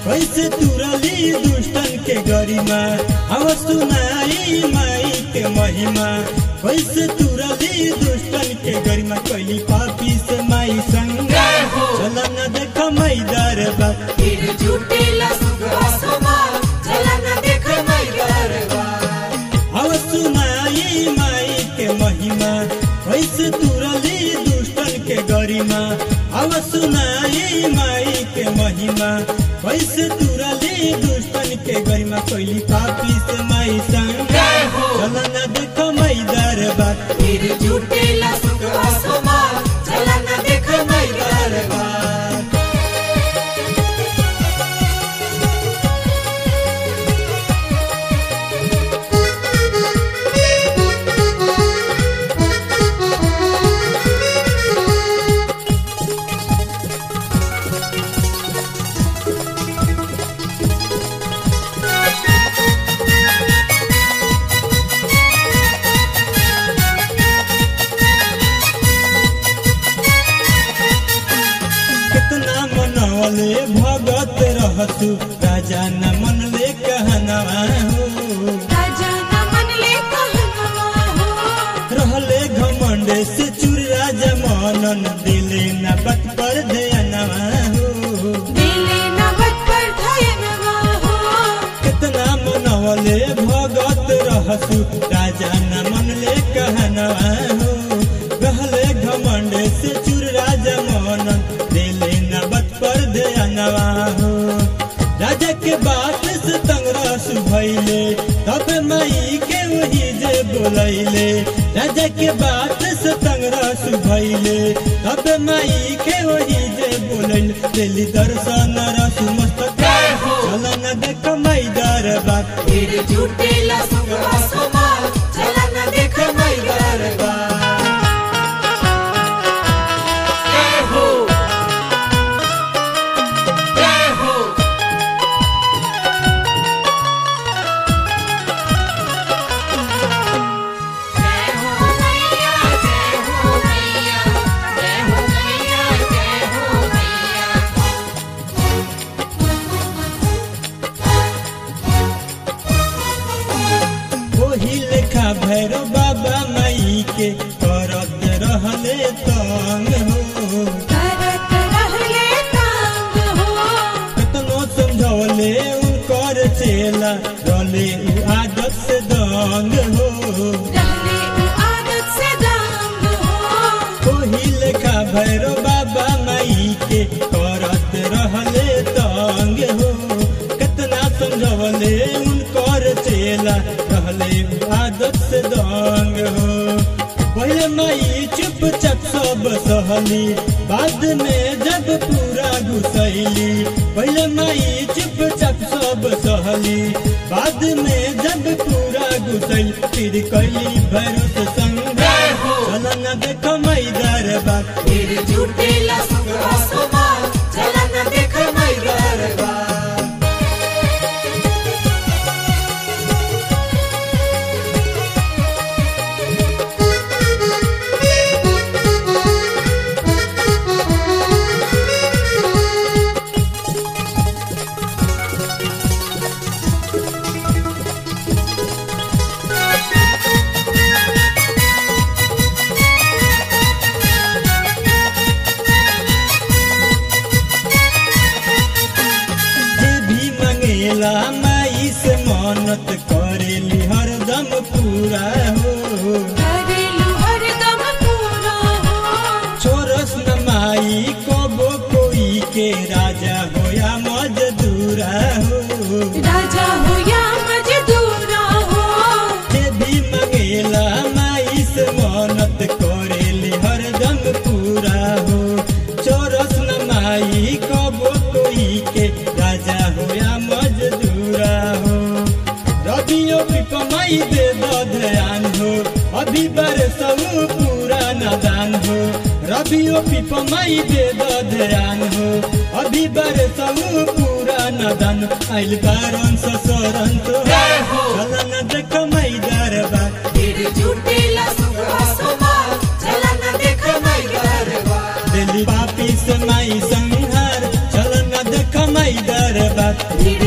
कैसे तुरली दुष्टन के गरिमा अब सुनाई माई के महिमा कैसे तुरली दुष्टन के गरिमा कैली पापी से माई संग चल न देख माई दरबार फिर झूठेला सुखवा समा चला न देख माई दरबार अब सुनाई माई के महिमा कैसे तुरली दुष्टन के गरिमा अब सुनाई माई के महिमा कैसे तुरली दुष्टन के गरिमा कैली पापी से माई संग चल न देख माई दरबार फिर झूठेला सुखवा समा चला न देख माई दरबार कितना मनवले भगत रहसु राजा न मनले कहनवा हो राजा न मनले कहनवा हो रहले घमंड से चूर राजा मनन दिले न बत पर ध्यानवा हो दिले न बत पर धयनवा हो कितना मनवले भगत रहसु राजा न मनले कहनवा हो रहले घमंड से चूर राजा मनन दिले न बत पर ध्यानवा हो राजा के बात से तंगरस भैले तब माई के वही जे बोलैले राजा के बात से तंगरस भैले तब माई के वही जे बोलैले दिली दर्शन रस मस्तक चल न देख माई दरबार फिर झूठेला सुखवा समा चला न देख माई दरबार जय हो जय हो जय हो मैया जय हो मैया जय हो मैया जय हो मैया वही लेखा भैरव बाबा माई के करत रहले तंग हो करत रहले तांग हो कतनो समझौले उनकर चेला रले उ आदत से दंग हो रहले उ आदत से दांग हो ओही लेखा भैरव बाबा माई के करत रहले तंग हो कितना समझवले उनकर चेला रहले उ आदत से दंग हो पहले माई चुपचाप सब सहली बाद में जब पूरा घुसैली पहले माई चुपचाप सब सहली बाद में जब पूरा घुसैली फिर कैली भरोस संग चल न देख माई दरबार फिर झूठेला सुखवा समा चला न देख माई दरबार जे भी मंगेला माई से मन्नत करेली हरदम पूरा हो करेलु हरदम पूरा हो छोरस न माई कबो कोई के राजा होया मजदूरा हो राजा हो या मजदूरा हो जे भी मंगेला माई से मन्नत करेली हरदम पूरा हो चोरस न माई कबो कोई के राजा होया मजदूरा हो रबियो भी कमाई दे दो ध्यान हो अभी बरसऊ पूरा नादान हो रबियो भी कमाई दे दो ध्यान हो अभी बरसऊ पूरा नादान आइल बारन ससुरन तो चल न देख माई दरबार फिर झूठेला सुखवा समा चला न देख माई दरबार दिली पापी से माई संहार चल न देख माई दरबार भीड़